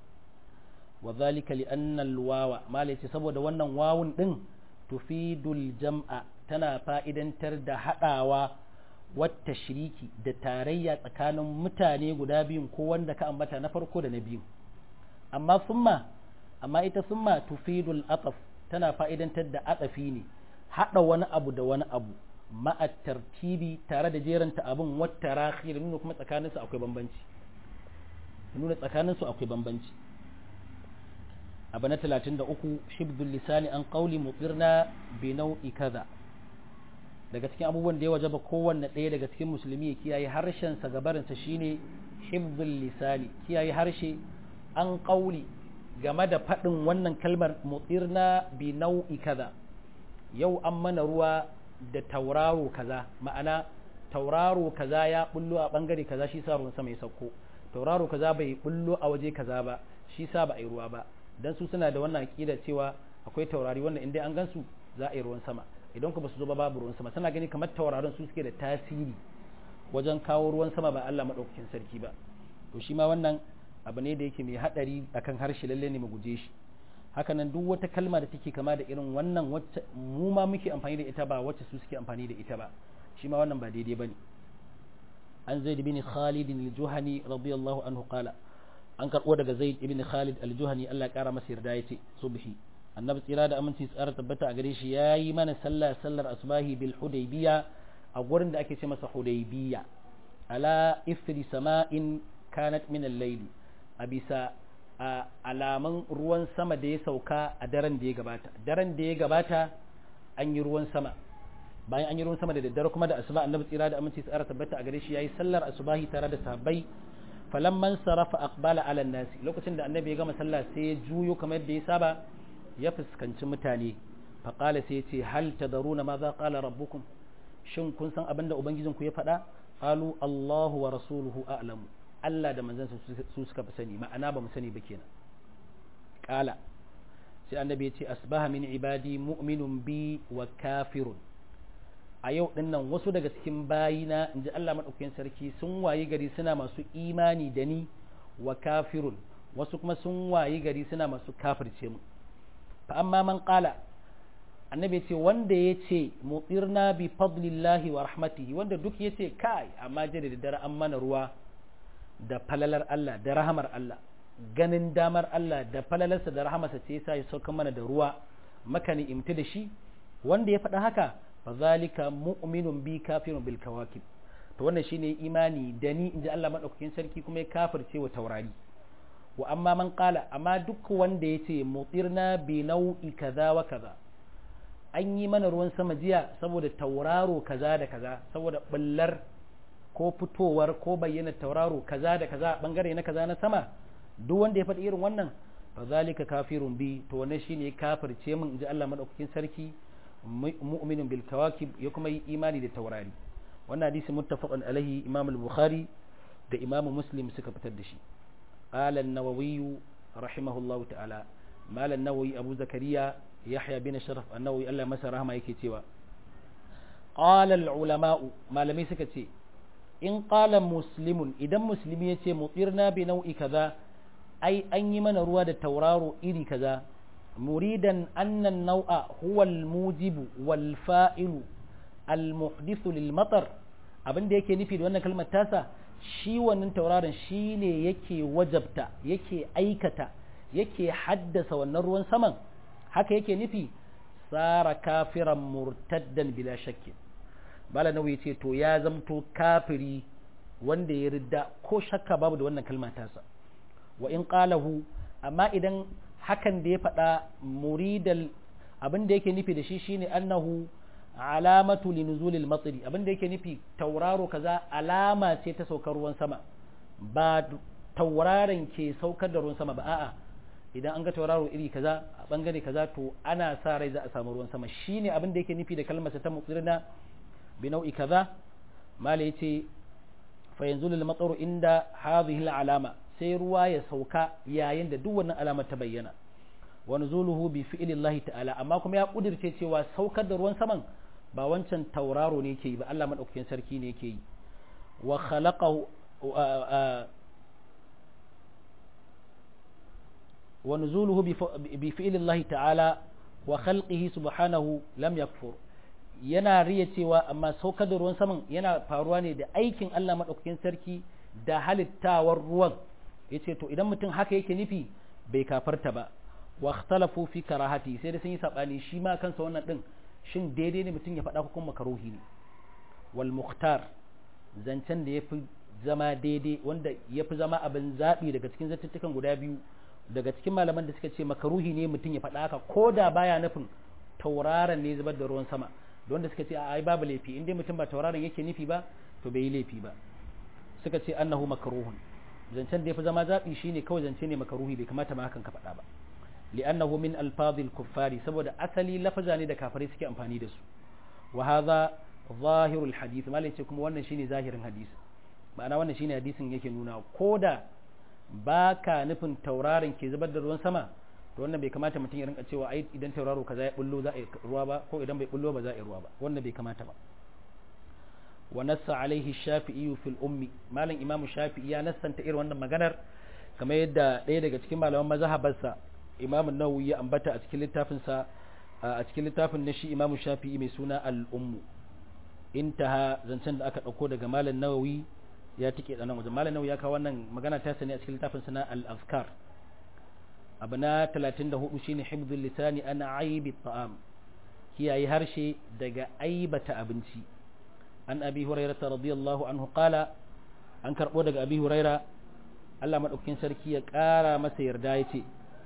wa dhalika li'anna al-wawa mala yace saboda wannan wawun din tufidul jam'a tana fa'idantar da hadawa wata shiriki da tarayya tsakanin mutane guda biyun ko wanda ka ambata na farko da na biyu amma summa amma ita summa tufidul ataf tana fa'idantar da atafi ne hada wani abu da wani abu ma'a tartibi tare da jeranta abin wata rahi da nuna kuma tsakaninsu akwai bambanci nuna tsakaninsu akwai bambanci abu na 33 shibdul lisani an qawli mutirna bi nau'i kaza daga cikin abubuwan da ya wajaba kowanne ɗaya daga cikin musulmi ya kiyaye harshensa gabarinsa shine hibdul lisani kiyaye harshe an qawli game da faɗin wannan kalmar mutirna bi nau'i kaza yau an mana ruwa da tauraro kaza ma'ana tauraro kaza ya bullo a bangare kaza shi sa ruwan sama ya sauko tauraro kaza bai bullo a waje kaza ba shi sa ba a yi ruwa ba dan su suna da wannan aqida cewa akwai taurari wanda in dai an gansu za a yi ruwan sama idan ku ba su zo ba babu ruwan sama suna gani kamar tauraron su suke da tasiri wajen kawo ruwan sama ba Allah madaukakin sarki ba to shi ma wannan abu ne da yake mai hadari akan harshe lalle ne mu guje shi hakanan duk wata kalma da take kama da irin wannan wacce mu ma muke amfani da ita ba wacce su suke amfani da ita ba shi ma wannan ba daidai bane an zaid bin khalid al-juhani radiyallahu anhu qala an karbo daga zaid ibn khalid al-juhani Allah ya kara masa yarda yace subhi annabi tsira da aminci tsara tabbata a gare shi yayi mana sallah sallar asbahi bil hudaybiya a gurin da ake ce masa hudaybiya ala ifri sama'in kanat min al-layl a bisa a alaman ruwan sama da ya sauka a daren da ya gabata daren da ya gabata an yi ruwan sama bayan an yi ruwan sama da daddare kuma da asuba annabi tsira da aminci tsara tabbata a gare shi yayi sallar asubahi tare da sahabbai falamman sarafa aqbala ala nasi lokacin da annabi ya gama sallah sai ya juyo kamar yadda ya saba ya fuskanci mutane faqala sai ya ce hal tadaruna ma za qala rabbukum shin kun san abinda ubangijinku ya faɗa qalu allahu wa rasuluhu a'lamu Allah da manzansa su suka fi sani ma'ana ba mu sani ba kenan kala sai annabi ya ce asbaha min ibadi mu'minun bi wa kafirun a yau din nan wasu daga cikin bayina in ji Allah maɗaukakin sarki sun wayi gari suna masu imani da ni wa kafirun wasu kuma sun wayi gari suna masu kafirce mu fa amma man qala annabi ya ce wanda ya ce mutsirna bi fadlillahi wa rahmatihi wanda duk ya ce kai amma jira da dare an mana ruwa da falalar Allah da rahamar Allah ganin damar Allah da falalarsa da rahamarsa ce yasa ya sauka mana da ruwa maka ni imti da shi wanda ya faɗa haka fa zalika mu'minun bi kafirun bil kawakib to wannan shine imani da ni inji Allah madaukakin sarki kuma ya kafirce wa taurari wa amma man qala amma duk wanda yace mutirna bi nau'i kaza wa kaza an yi mana ruwan sama jiya saboda tauraro kaza da kaza saboda ballar ko fitowar ko bayyana tauraro kaza da kaza bangare na kaza na sama duk wanda ya faɗi irin wannan fa zalika kafirun bi to wannan shine kafirce min inji Allah madaukakin sarki mu'minun bil kawakib ya kuma yi imani da taurari wannan hadisi muttafaqun alaihi imam al-bukhari da imam muslim suka fitar da shi qala an-nawawi rahimahullahu ta'ala mal an-nawawi abu zakariya yahya bin sharaf an-nawawi Allah masa rahama yake cewa qala al-ulama malamai suka ce in qala muslimun idan musulmi ya ce mutirna bi nau'i kaza ai an yi mana ruwa da tauraro iri kaza muridan annan nau'a huwa al-mujibu wal fa'ilu al-muhdithu lil matar abin da yake nufi da wannan kalmar tasa shi wannan tauraron shine yake wajabta yake aikata yake haddasa wannan ruwan saman haka yake nufi tsara kafiran murtaddan bila shakkin bala nawawi ce to ya zamto kafiri wanda ya ridda ko shakka babu da wannan kalma tasa wa in qalahu amma idan hakan da ya faɗa muridal abin da yake nufi da shi shine annahu alamatu linuzulil matsiri abin da yake nufi tauraro kaza alama ce ta saukar ruwan sama ba tauraron ke saukar da ruwan sama ba a'a idan an ga tauraro iri kaza a bangare kaza to ana sa rai za a samu ruwan sama shine abin da yake nufi da kalmar ta mutsirna bi nau'i kaza mala yace fa yanzu lil mataru inda hadhihi alama sai ruwa ya sauka yayin da duk wannan alamar ta bayyana wa nuzuluhu bi fi'lillahi ta'ala amma kuma ya kudirce cewa saukar da ruwan saman ba wancan tauraro ne yake yi ba Allah madaukakin sarki ne yake yi wa khalaqahu wa nuzuluhu bi fi'lillahi ta'ala wa khalqihi subhanahu lam yakfur yana riya cewa amma saukar da ruwan saman yana faruwa ne da aikin Allah madaukakin sarki da halittawar ruwan yace to idan mutum haka yake nufi bai kafarta ba wa ikhtalafu fi karahati sai da sun yi sabani shi ma kansa wannan din shin daidai ne mutum ya faɗa ko kuma makaruhi ne wal mukhtar zancen da yafi zama daidai wanda yafi zama abin zabi daga cikin zattutukan guda biyu daga cikin malaman da suka ce makaruhi ne mutum ya faɗa haka ko da baya nufin tauraron ne zubar da ruwan sama da wanda suka ce a ai babu laifi in dai mutum ba tauraron yake nufi ba to bai yi laifi ba suka ce annahu makruhun zancen da yafi zama zabi shine kawai zance ne makaruhi bai kamata ma hakan ka faɗa ba li'annahu min alfadhil kuffari saboda asali lafaza ne da kafare suke amfani da su wa hadha zahirul hadith malai ce kuma wannan shine zahirin hadisi ma'ana wannan shine hadisin yake nuna koda baka nufin tauraron ke zubar da ruwan sama to wannan bai kamata mutum ya rinka cewa ai idan tauraro kaza ya bullo za a yi ruwa ba ko idan bai bullo ba za a yi ruwa ba wannan bai kamata ba wa nassa alaihi shafi'i fil ummi malam imamu shafi'i ya nassanta irin wannan maganar kamar yadda ɗaya daga cikin malaman mazhabarsa imamu nawawi ya ambata a cikin littafin sa a cikin littafin na shi imamu shafi'i mai suna al ummu intaha zancen da aka dauko daga malam nawawi ya tike da nan wajen malam nawawi ya kawo wannan magana ta sani a cikin littafin sa na al azkar abu na 34 shine hibdul lisani ana aibi ta'am kiyaye harshe daga aibata abinci an abi hurairata radiyallahu anhu qala an karbo daga abi huraira Allah madaukakin sarki ya kara masa yarda yace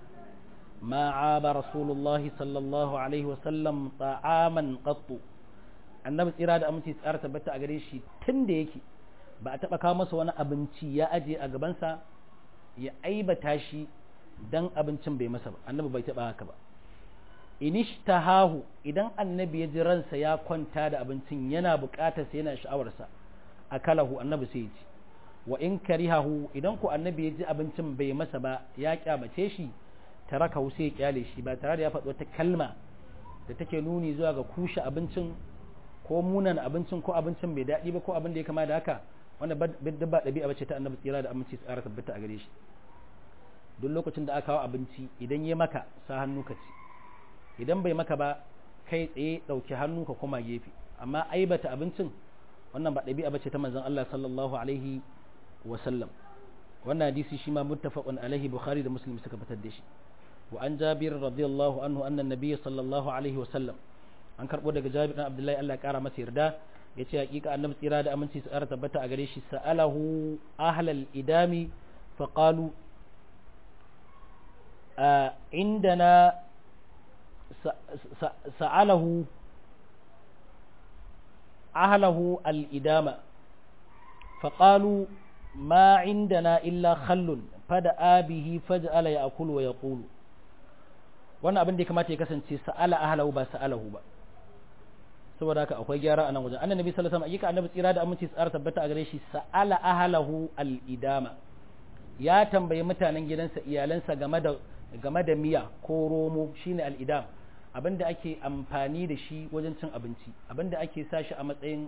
ma aba rasulullahi sallallahu alaihi wa sallam ta'aman qattu annabi tsira da aminci tsara tabbata a gare shi tun da yake ba a taba kawo masa wani abinci ya aje a gabansa ya aibata shi dan abincin bai masa ba annabi bai taba haka ba inishtahahu idan annabi ya ji ransa ya kwanta da abincin yana bukatar sa yana sha'awarsa akalahu annabi sai ya ci wa in karihahu idan ku annabi ya ji abincin bai masa ba ya kyamace shi tarakahu sai ya kyale shi ba tare da ya faɗi wata kalma da take nuni zuwa ga kushe abincin ko munan abincin ko abincin bai daɗi ba ko abin da ya kama da haka wanda ba ɗabi'a bace ta annabi tsira da aminci tsara tabbata a gare shi duk lokacin da aka kawo abinci idan ya maka sa hannu ka ci idan bai maka ba kai tsaye ɗauki hannu ka koma gefe amma aibata abincin wannan ba ɗabi'a bace ta manzon Allah sallallahu alaihi wa sallam wannan hadisi shi ma muttafaqun alaihi bukhari da muslim suka fitar da shi wa an jabir radiyallahu anhu anna nabiyyi sallallahu alaihi wa sallam an karbo daga jabir dan abdullahi Allah ya kara masa yarda yace hakika annabi tsira da aminci su ƙara tabbata a gare shi sa'alahu ahlal idami faqalu عندنا سأله أهله الإدامة فقالوا ما عندنا إلا خل فدعا به فجأل يأكل ويقول wannan abin da ya kamata ya kasance sa'ala ahlahu ba sa'alahu ba saboda haka akwai gyara a nan wajen annabi sallallahu alaihi wasallam annabi tsira da aminci tsara tabbata a gare shi sa'ala ahlahu al-idama ya tambayi mutanen gidansa iyalansa game da game da miya ko romo shine al'idam abinda ake amfani da shi wajen cin abinci abinda ake sa shi a matsayin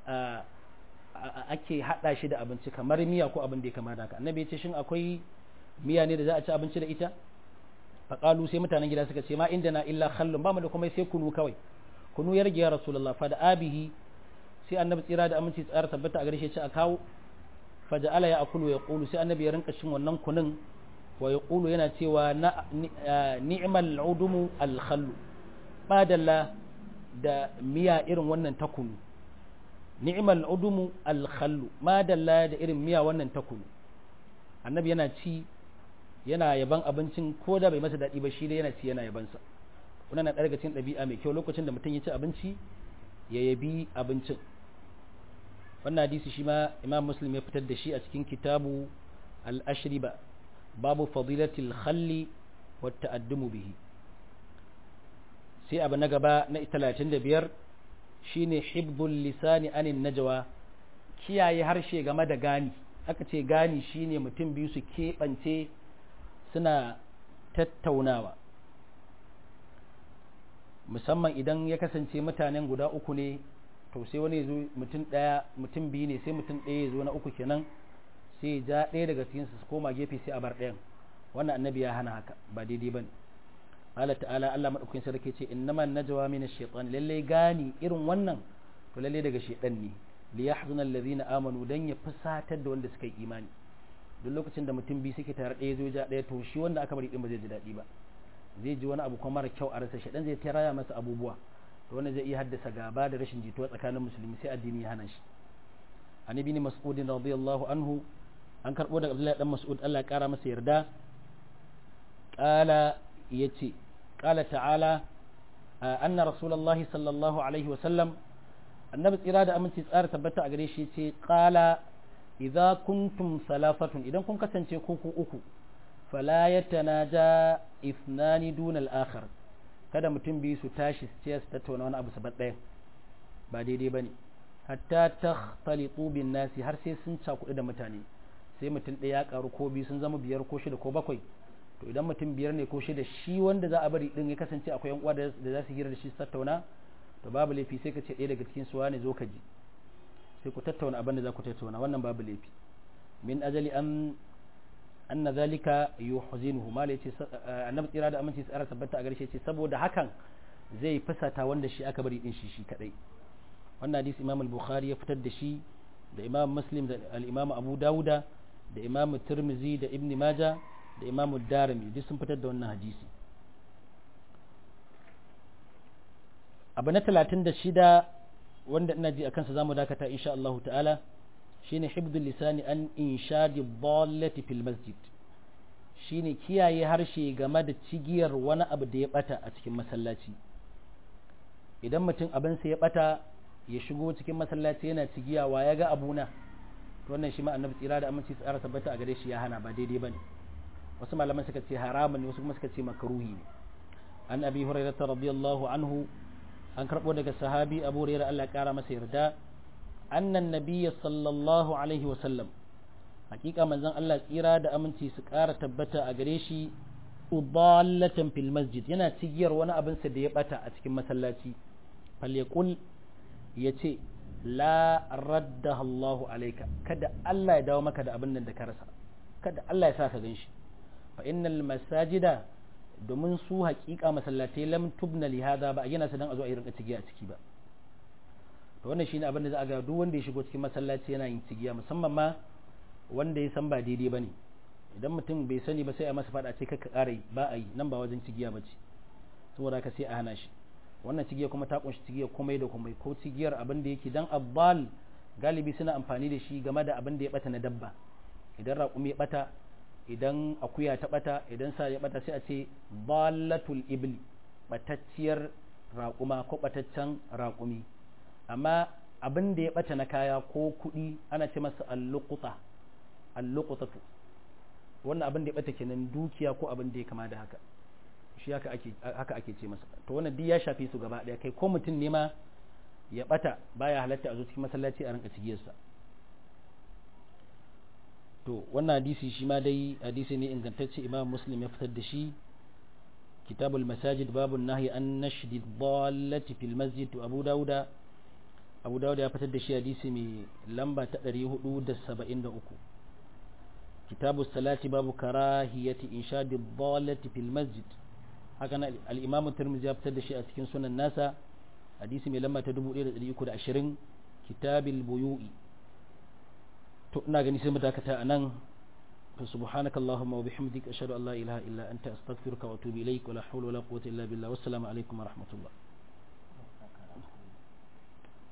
ake hada shi da abinci kamar miya ko abin da ya kama da haka annabi ya ce shin akwai miya ne da za a ci abinci da ita faqalu sai mutanen gida suka ce ma inda na illa khallun ba mu da kuma sai kunu kawai kunu ya rage ya rasulullah fa da abihi sai annabi tsira da aminci tsara tabbata a gare shi ya ce a kawo faja'ala ya akulu ya ƙulu sai annabi ya rinka cin wannan kunin wa ya ƙulu yana cewa ni'mal udumu alkhallu badalla da miya irin wannan ta kunu ni'mal udumu alkhallu madalla da irin miya wannan ta kunu annabi yana ci yana yaban abincin ko da bai masa daɗi ba shi dai yana ci yana yabansa wannan na ɗaya daga cikin ɗabi'a mai kyau lokacin da mutum ya ci abinci ya yabi abincin wannan hadisi shi ma imam muslim ya fitar da shi a cikin kitabu al-ashriba babu fadilatil khalli wa ta'addumu bihi sai abu na gaba na 35 shine hibdul lisani anin najwa kiyaye harshe game da gani aka ce gani shine mutum biyu su keɓance suna tattaunawa musamman idan ya kasance mutanen guda uku ne to sai wani zo mutum ɗaya mutum biyu ne sai mutum ɗaya ya zo na uku kenan sai ya ja ɗaya daga cikin su koma gefe sai a bar ɗayan wannan annabi ya hana haka ba daidai bane Allah ta'ala Allah madaukakin sarki ce innama najwa min ash-shaytan lalle gani irin wannan to lalle daga shaytan ne li yahzuna alladhina amanu dan ya fusatar da wanda suka yi imani duk lokacin da mutum biyu suke tare ɗaya zo ja ɗaya to shi wanda aka bari din ba zai ji daɗi ba zai ji wani abu kuma mara kyau a rasa shaytan zai taraya masa abubuwa to wannan zai iya haddasa gaba da rashin jituwa tsakanin musulmi sai addini ya hana shi an ibn mas'ud radiyallahu anhu an karbo daga Abdullahi dan Mas'ud Allah ya kara masa yarda qala yace qala ta'ala anna rasulullahi sallallahu alaihi wa sallam annabi tsira da aminci tsara tabbata a gare shi yace qala idza kuntum salafatun idan kun kasance ku ku uku fala yatanaja ithnani duna al-akhar kada mutum biyu su tashi su ce su tattauna wani abu sabat ɗaya ba daidai bane hatta takhtalitu bin nasi har sai sun cakuɗu da mutane sai mutum ɗaya ya karu ko biyu sun zama biyar ko shida ko bakwai to idan mutum biyar ne ko shida shi wanda za a bari din ya kasance akwai yan uwa da za su hira da shi su tattauna to babu laifi sai ka ce ɗaya daga cikin su wane zo ka ji sai ku tattauna abin da za ku tattauna wannan babu laifi min ajali an anna zalika yuhzinuhu mal yace annabi tsira da aminci tsara tabbata a gare shi saboda hakan zai fusata wanda shi aka bari din shi shi kadai wannan hadisi imam al-bukhari ya fitar da shi da imam muslim da al-imam abu dauda da imam tirmizi da ibn majah da imam darimi duk sun fitar da wannan hadisi abu na 36 wanda ina ji akan sa zamu dakata insha Allah ta'ala shine hibdul lisani an inshadi dallati fil masjid shine kiyaye harshe game da cigiyar wani abu da ya bata a cikin masallaci idan mutum abinsa ya bata ya shigo cikin masallaci yana cigiyawa ya ga abuna to wannan shi ma annabi tsira da aminci tsara tabbata a gare shi ya hana ba daidai bane wasu malaman suka ce haramun ne wasu kuma suka ce makruhi ne an abi hurairah radiyallahu anhu an karbo daga sahabi abu hurairah Allah ya kara masa yarda annan nabiyya sallallahu alaihi wa sallam hakika manzon Allah tsira da aminci su kara tabbata a gare shi udallatan fil masjid yana cigiyar wani abin sa da ya bata a cikin masallaci falyaqul ya ce la raddaha Allahu alaika kada Allah ya dawo maka da abin nan da ka rasa kada Allah ya sa ka ganshi fa innal masajida domin su haƙiƙa masallatai lam tubna li hada ba a gina su dan a zo a yi rinka cigiya a ciki ba to wannan shine abin da za a ga duk wanda ya shigo cikin masallaci yana yin cigiya musamman ma wanda ya san ba daidai bane idan mutum bai sani ba sai a masa fada ce ka ƙara yi ba a yi nan ba wajen cigiya ba ce saboda haka sai a hana shi wannan cigiyar kuma ta kunshi cigiyar komai da komai ko cigiyar abin da yake dan abbal galibi suna amfani da shi game da abin da ya bata na dabba idan raƙumi ya bata idan akuya ta bata idan sa ya bata sai a ce balatul ibli batacciyar raƙuma ko bataccen raƙumi amma abin da ya bata na kaya ko kuɗi ana ce masa alluquta alluqutatu wannan abin da ya bata kenan dukiya ko abin da ya kama da haka shi haka ake haka ake ce masa to wannan duk ya shafi su gaba daya kai ko mutum ne ma ya bata baya halatta a zo cikin masallaci a rinka cigiyarsa to wannan hadisi shi ma dai hadisi ne ingantacce imam muslim ya fitar da shi kitabul masajid babun nahyi an nashdi dallati fil masjid to abu dauda abu dauda ya fitar da shi hadisi mai lamba ta 473 kitabu salati babu karahiyati inshadi dallati fil masjid haka na al-imamu tirmidhi ya fitar da shi a cikin sunan nasa hadisi mai lamba ta 1320 kitabil buyu'i to ina gani sai mu dakata anan to subhanaka allahumma wa bihamdika ashhadu an la ilaha illa anta astaghfiruka wa atubu ilaik wa la hawla wa la quwwata illa billah wassalamu alaikum wa rahmatullah